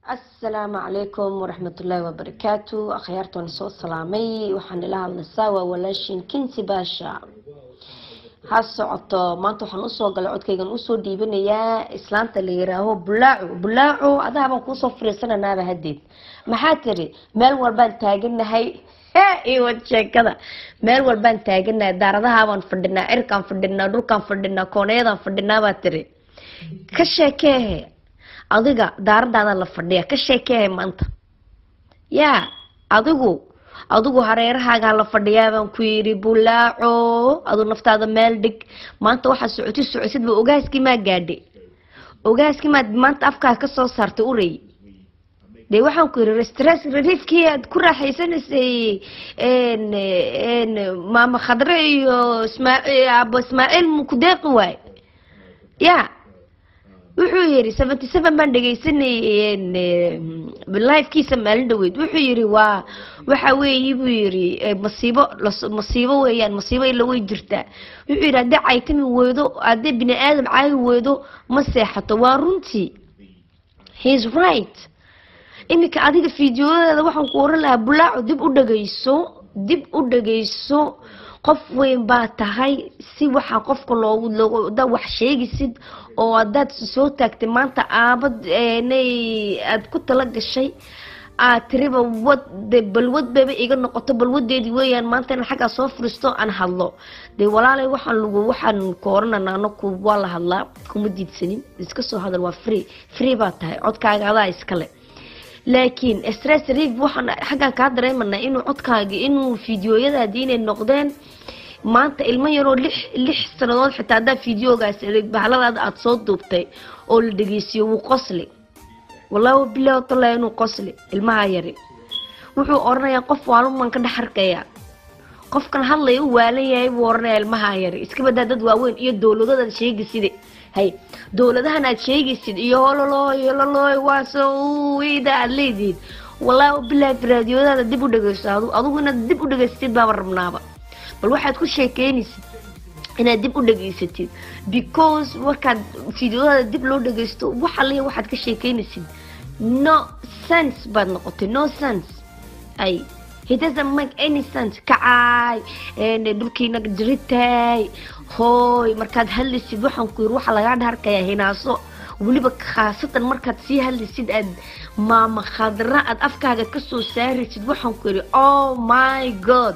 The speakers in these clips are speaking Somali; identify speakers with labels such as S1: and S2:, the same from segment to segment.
S1: asalaamu calaykum waraxmatullaahi wabarakaatu akhyaartaan soo salaamay waxaan ila hadlaysaa waa walaashin kinsi baasha ha socoto maanta waxaan usoo galay codkaygan usoo dhiibanayaa islaanta la yiraaho bulaaco bulaaco adahabaan kuusoo fariisananaaba hadeed maxaa tiri meel walbaan taaganahay iwad sheekada meel walbaan taaganahay daaradahaabaan fadhinaa cirkaan fadhinaa dhulkaan fadhinaa koonayadaan fadhinaa baa tiri ka sheekeehe adiga daaradaada la fadhiya ka sheekeehe maanta yaa adigu adigu hareerahaagaa la fadhiyaa baan ku yidhi bulaaco adu naftaada meel dhig maanta waxaa socoti socosidba ogaaskii maa gaadhay ogaaskii maad maanta afkaa kasoo saartay urey dee waxaan ku yidhi stress reliefkii aad ku raaxaysanaysay maama khadre iyo ismaaciil abo ismaaciil ku deeqi waay ya wuxuu yidhi seventy seven baan dhegaysanayay lifekiisa maalin dhaweyd wuxuu yidhi waa waxa weeye buu yidhi masiibo masiibo weeyaan masiibo ila way jirtaa wuxuu yidhi haddii caytami weydo haddii bini aadam caayi weydo ma seexato waa runtii heis right iminka adiga fideoyadeeda waxaan ku oran lahaa bulaaco dib u dhagayso dib u dhagayso qof weyn baa tahay si waxaa qofka loogu hadaad wax sheegisid oo hadaad soo taagtay maanta aabad nay aad ku tala gashay aad tiriba wad balwad baba iga noqoto balwadeedii weeyaan maanta in xaggaa soo furisto aan hadlo dee walaalay waxaan lagu waxaan ku oranana anaku waa la hadlaa kuma diidsanin iska soo hadal waa free free baa tahay codkaaga adaa iskale laakiin stress relief waxaan xaggaan kaa dareemanaa inuu codkaagi inuu fideoyadaadii inay noqdeen maanta ilmo yaroo lix lix sanadood xitaa haddaa fideogaas bahaladaada aada soo duubtay oo la dhegeysiyo wuu qosli wallaahi bilahi tallahi inuu qosli ilmaha yari wuxuu oranayaa qof waalumaan ka dhex arkayaa qofkan hadlaya u waalan yahay buu oranayaa ilmaha yari iska badaa dad waaweyn iyo dowladadaad sheegiside hay dowladahan aad sheegaysid iyo hololooy hololooy waaso weyda aad leedihiin wallaahi bilahi raadiyoodaada dib u dhageyso adu adugu inaad dib u dhageysatid baaba rabnaaba bal waxaad ku sheekeynaysid inaad dib u dhageysatid because markaad fideodaada dib loo dhageysto waxa leeya waxaad ka sheekeynaysid no sense baad noqotay no sense ay he doesn't make any sense kacaay dhulkiina jiritay hooy markaad hadlaysid waxaan ku yiri waxaa lagaa dhaarkayaa hinaaso weliba khaasatan markaad sii hadlaysid aad maama khadra aad afkaaga kasoo saaraysid waxaan ku yiri oh my god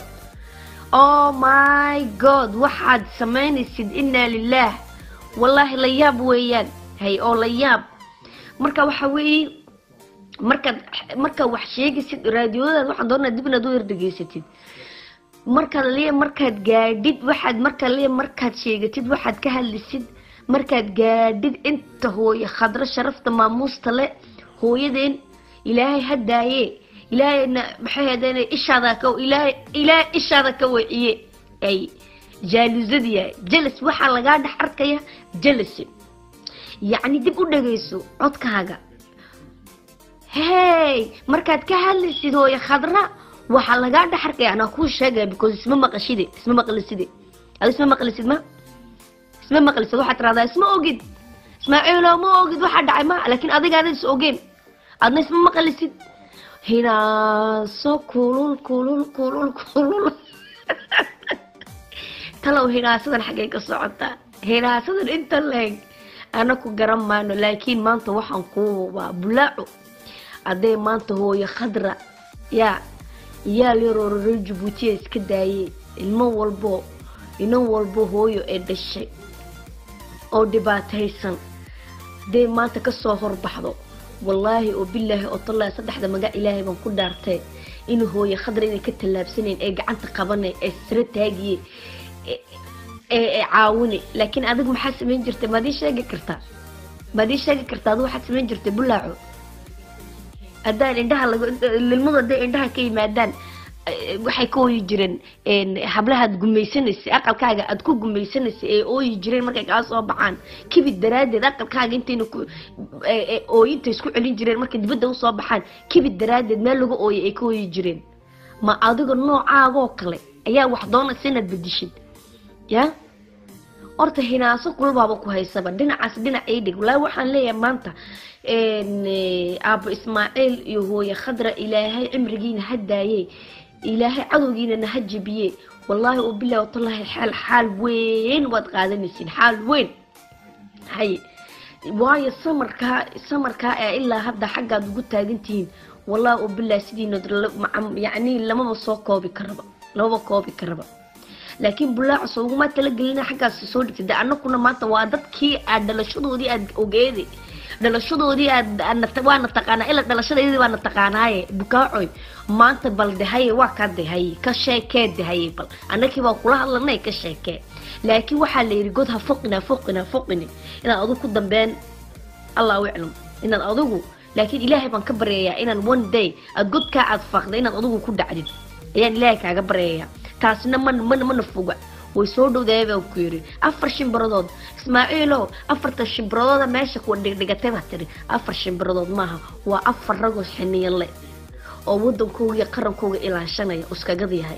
S1: oh my god waxaad samaynaysid inaa lilaah wallaahi la yaab weeyaan hay oo la yaab marka waxa weeye markaad markaad wax sheegaysid raadiyoodaad waxaan doonaa dib inaad u yardhegeysatid markaad lee markaad gaadhid waxaad markaa lee markaad sheegatid waxaad ka hadlisid markaad gaadhid inta hooye khadro sharafta maamuusta le hooyadeen ilaahay hadaaye ilaahayna maxay hadeen ishaada ka ilaahay ilaahay ishaada ka wiciye ay jaalusadiya jelas waxaa lagaa dhex arkaya jelas yacni dib u dhageyso codkaaga hey markaad ka hadlaysid hooye khadra waxaa lagaa dhex arkaya anaa kuu sheegaya because isma maqashide isma maqliside adi isma maqlisid ma isma maqlisid waxaad tiraahdaa isma ogid ismaaciilo ma ogid waxaa dhacay ma laakiin adigaada is ogeen adna isma maqlisid hinaaso kulul kulul kulul kulul talow hinaasadan xaggay ka socotaa hinaasadan inta leeg ana ku garan maano laakiin maanta waxaan kuu hubaa bulaaco hadday maanta hooyo khadra yaa yaal yaroo reer jabuutiya iska daayey ilmo walbo inan walbo hooyo ee dhashay oo dhibaataysan hadday maanta kasoo horbaxdo wallaahi oo bilaahi oo tallaahi saddexda magac ilaahay baan ku dhaartay inuu hooye khadra inay ka tallaabsanayn ee gacanta qabanay ee sira taagiye ee caawine laakiin adigu maxaa samayn jirtay maad ii sheegi kartaa maad ii sheegi kartaa adigu waxaad samayn jirtay bulaaco haddaan indhaha lilmadu hadday indhaha ka yimaadaan waxay ka ooyi jireen hablahaad gumaysanaysay aqalkaaga aad ku gumaysanaysay ee ooyi jireen markay kaa soo baxaan kibid daraadeed aqalkaaga intayna ooyinta isku celin jireen markay dibadda usoo baxaan kibid daraadeed meel lagu ooyay ay ka ooyi jireen ma adiga noocaagoo kale ayaa wax doonaysa inaad bedishid ya horta hinaaso kulbaaba ku haysaba dhinacaas dhinac ii dhig walaahi waxaan leeyahay maanta aabbo ismaaciil iyo hooye khadra ilaahay cimrigiina ha daaye ilaahay cadowgiinana ha jebiye wallaahi u bilahi watallaahi xaal xaal weyn waad qaadanaysiin xaal weyn hay waayo samarkaa samarkaa ee ilaa hadda xaggaad ugu taagantihiin wallaahi u bilahi sidiina yacni lamaba soo koobi karaba lamaba koobi karaba laakiin bulaaco uguma talagelina xaggaas soo dhigtay de annakuna maanta waa dadkii aad dhalashadoodii aad ogeeday dhalashadoodii aad waana taqaanaa ila dhalashadeedii baana taqaanaaye bukaacoy maanta bal dehaye waa kaa dehaye ka sheekee dehaye bal annakii baa kula hadlanay ka sheekee laakiin waxaa la yidhi god ha foqina foqina foqini inaad adigu ku dambeen allahu aclam inaad adigu laakiin ilaahay baan ka baryayaa inaan one day aad godkaa aad faaqda inaad adigu ku dhacdid ayaan ilaahay kaaga baryayaa taasina man mana mana foga way soo dhowdaaya baan ku yidhi afar shimbiradood ismaaciilow afarta shimbiradooda meesha kuwa dhigdhigatay baa tiri afar shimbiradood maaha waa afar ragoo xiniyanle oo wadankooga iyo qarankooga ilaashanaya uskagada yahay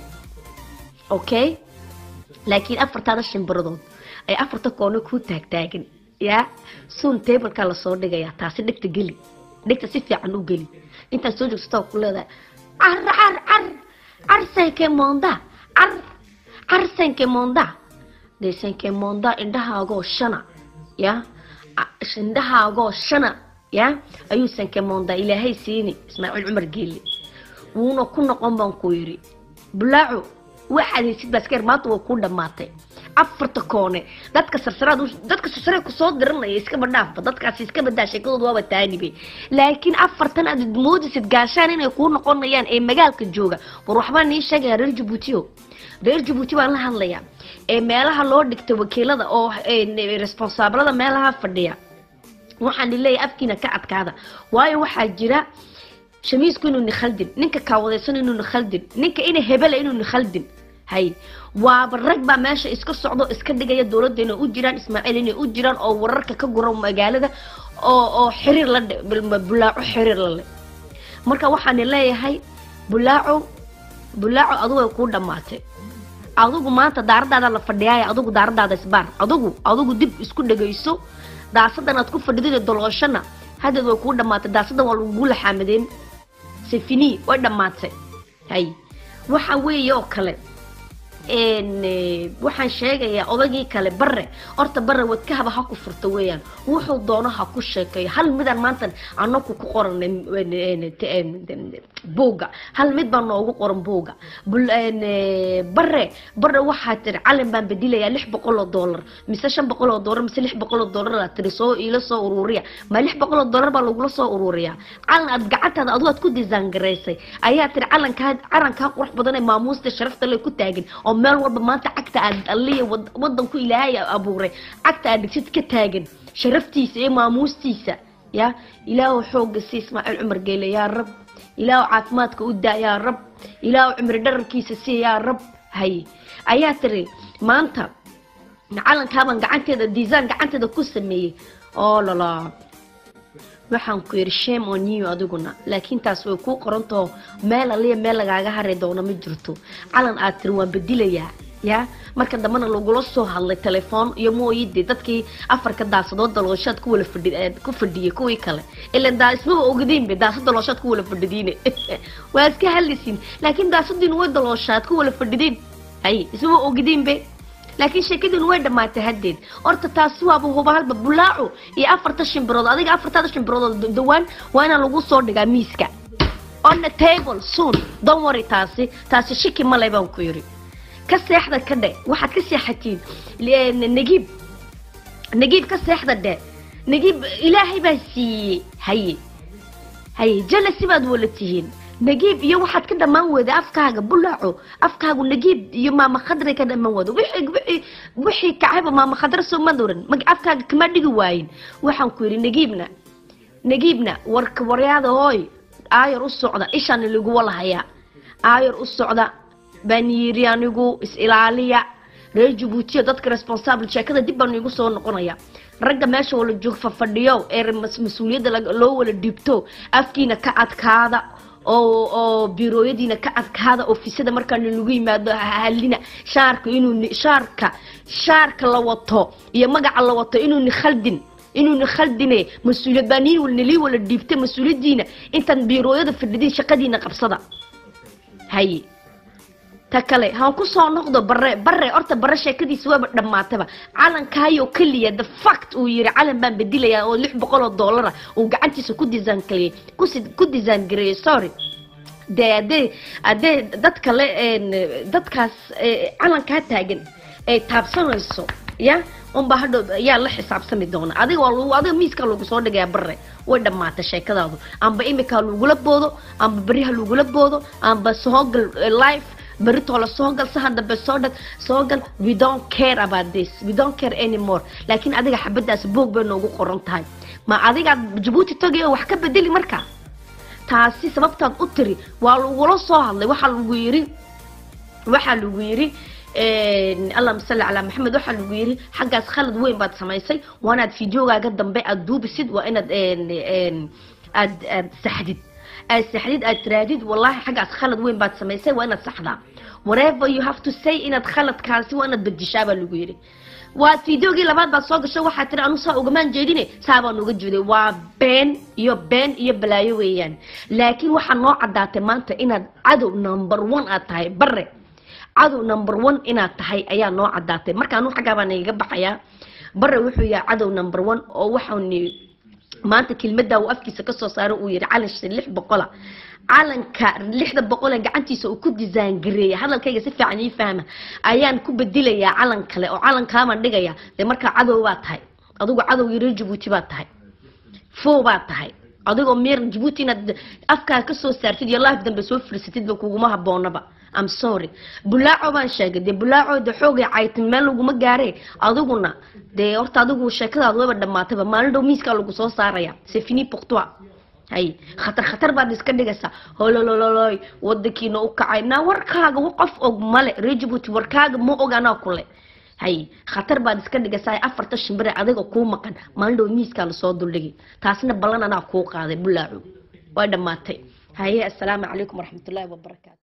S1: okay laakiin afartaada shimbiradood ay afarta koone kuu taagtaagan yaa suun tableka lasoo dhigayaa taasi dhegta geli dhegta si fiican u geli intaad soo joogsataa ku leedahay car car car car senke monda car car senke monda dee senke monda indhahaagoo shana ya indhahaagoo shana ya ayuu senke monda ilaahay siini ismaaciil cumar geeli wuuna ku noqon baan ku yidhi bulaaco waxaad haysid baaskar maanta waa kuu dhammaatay afarta koone dadka sarsaraad dadka sarsare kusoo diranaya iskaba dhaafba dadkaasi iska badaa sheekadooda waaba taanibe laakiin afartan aad moodisid gaashaan inay kuu noqonayaan ee magaalka jooga war waxbaa nii sheegaya reer jabuutiyo reer jabuuti baan la hadlayaa ee meelaha loo dhigta wakiilada oo responsaablada meelaha fadhiya waxaan leeyahay afkiina ka adkaada waayo waxaa jira shamiisku inuu nikhaldin ninka kaawadaysan inuu nikhaldin ninka ina hebela inuu nikhaldin hay waaba rag baa meesha iska socdo iska dhigaya dowladda inay u jiraan ismaaciil inay u jiraan oo wararka ka gura magaalada oo oo xiriir la bulaaco xiriir la leh marka waxaan leeyahay bulaaco bulaaco adigu ay kuu dhammaatay adigu maanta daaradaada la fadhiyaaya adigu daaradaada isbaar adigu adigu dib isku dhegayso daasadan aad ku fadhidid dolooshana haddeed way kuu dhammaatay daasadan waa lagugu laxaamadeen sefini way dhammaatay hay waxa weeye oo kale waxaan sheegayaa odagii kale bare horta bare wadkahaba ha ku furta weeyaan wuxuu doono ha ku sheekeeyo hal midaan maanta anaku ku qoranay buugga hal mid baa noogu qoran buugga bare bare waxaa tiri calin baan bedilayaa lix boqol oo doolar mise shan boqol oo doolar mise lix boqol oo doolar aa tiri soo iila soo uruuriya ma lix boqol oo doolar baa lagula soo uruuriyaa calan aad gacantaada adigu aad ku disaangaraysay ayaa tiri calankaa calankaa qurux badan ee maamuusta sharafta le ku taagan oo meel walba maanta cagta aad alliya wadanku ilaahay abuuray cagta aad dhigsid ka taagan sharaftiisa iyo maamuustiisa ya ilaahu xooga si ismaaciil cumar geele yaa rab ilaahu caafimaadka u daa yaa rab ilaahu cumri dhararkiisa si yaa rab hay ayaa tiri maanta calankaabaan gacanteeda diisaan gacanteeda ku sameeyey oo lala waxaan ku yidhi shame on you adiguna laakiin taas way kuu qorantao meel aliya meel lagaaga hari doono ma jirto calan aad tiri waan bedilayaa ya marka dambena lagula soo hadlay telefoon iyo mooyide dadkii afarka daasadood dalooshaad ku wala fadhi ku fadhiyay kuwii kale ilan daa ismaba ogdiinbe daasad dalooshaad ku wala fadhidiine waa iska hadlaysiin laakiin daasadiinu way dalooshaad ku wala fadhidiin hay ismaba ogdiinbe laakiin sheekadiinu way dhammaatay haddeed horta taasi waaba hubahalba bulaaco iyo afarta shimbirood adiga afartaada shimbirood dhawaan waa inaan lagu soo dhigaa miiska on the table soon don't worry taasi taasi shiki male baan ku yidhi ka seexda ka dhe waxaad ka seexatiin nagiib nagiib ka seexda dhe nagiib ilaahay baa siiyey haye haye jalasi baad wala tihiin nagiib iyo waxaad ka dhammaan weyda afkaaga bulaaco afkaagu nagiib iyo maama khadray ka dhammaan weyda wixii wixii wixii kacayba maama khadra soo madoran mag afkaaga kama dhigi waayin waxaan ku yidhi nagiibna nagiibna warka waryaada hooy aayar u socda ishaan lagu walahayaa aayar u socda baan yiri anigu is ilaaliya reer jabuutiya dadka responsible sheekada dib baan igu soo noqonaya ragga meesha wala joog fafadhiyo ee mas-uuliyadda loo wala dhiibto afkiina ka adkaada oo oo birooyadiina ka adkaada ofisada markaana lagu yimaado halina shaarka inuu shaarka shaarka la wato iyo magaca la wato inuu ni khaldin inuuna khaldine mas-uuliyad baa niin nalii wala dhiibta mas-uuliyaddiina intaan biirooyada fadhidin shaqadiina qabsada haye ta kale haan ku soo noqdo bare bare horta bare sheekadiisa waaba dhammaataba calankaayoo keliya the fact uu yiri calan baan bedilayaa oo lix boqol oo dollara uu gacantiisa ku design gareeyey kusi- ku design gareeyey sorry dee haddee haddee dad kale een, dadkaas ee, calankaa taagan ay taabsanayso ya unbaa hadhow yaa la xisaabtami doona adiga waa lagu adiga miiskaa lagu soo dhigaya bare way dhammaatay sheekadaadu amba imika lagula boodo amba beriha lagula boodo amba soogal eh, life beritoola soo gal sahan dambe soo dhag soo gal we don't care about this we don't care anymore laakiin adiga xabadaas boog bay noogu qoran tahay ma adigaad jabuuti tagay oo wax ka bedeli markaa taasi sababtaad u tiri waa lagula soo hadlay waxaa lagu yiri waxaa lagu yiri allahuma salli calaa maxamed waxaa lagu yiri xaggaas khalad weyn baad samaysay waa inaad fideogaaga dambe aad duubisid waa inaad een, een, aad aad saxdid aad saxdid aad tiraadid wallahi xaggaas khalad weyn baad samaysay waa inaad saxdaa whatever you have to say inaad khaladkaasi waa inaad bedishaa baa lagu yiri waa fideogii labaad baad soo gasho waxaa tiri anu saa ugamaan jeedine saa baan uga jeeday waa been iyo been iyo balaayo weeyaan laakiin waxaa noo caddaatay maanta inaad cadow number one aad tahay bare cadow number one inaad tahay ayaa noo caddaatay marka anu xaggaa baan igaga baxayaa bare wuxuu yahay cadow number one oo waxaani maanta kelmadda uu afkiisa kasoo saaray uu yihi calan shi lix boqola calanka lixda boqol ee gacantiisa uu ku design gareeyay hadalkayga si fiican ii fahma ayaan ku bedelayaa calan kale oo calankaabaan dhigaya dee markaa cadow baa tahay adigu cadow yaro jabuuti baa tahay foo baa tahay adigoo meer jabuuti inaad afkaa kasoo saartid iyo life dambe soo firsatidba kuguma haboonaba am sorry bulaaco baan sheegay dee bulaaco de xoogay caytin meel laguma gaare adiguna dee horta adigu sheekadaad waba dhamaatayba maalin dhow miiskaa lagu soo saaraya c'est fini pour toi hay khatar khatar baad iska dhigaysaa hololololoy wadankiina u kacay naa warkaaga wa qof og male reer jabuuti warkaaga ma og anaa kule hay khatar baad iska dhigaysaa afarta shimbire adiga kuu maqan maalin dhow miiskaa lasoo duldhigay taasna ballan anaa kuu qaaday bulaaco waa dhammaatay haye assalaamu calaykum waraxmatullaahi wabarakaatu